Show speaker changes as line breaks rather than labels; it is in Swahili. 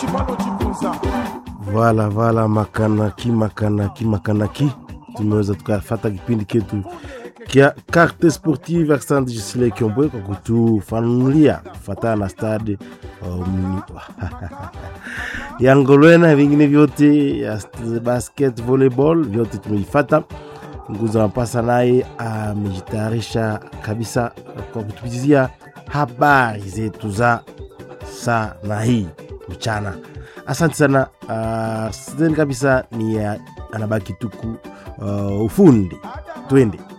Vala vala makanaki makanaki makanaki, tumeweza tukafata kipindi ketu kia Carte Sportive. Asante Gisile Kiombwe kwa kutufanulia kufatana na stade um, ya Ngolwena na vingine vyote ya basket, volleyball vyote tumeifata. Nguza Mapasa naye amejitayarisha kabisa kwa kutupitizia habari zetu za saa na hii mchana. Asante sana. Uh, sidhani kabisa ni uh, anabaki tuku uh, ufundi twende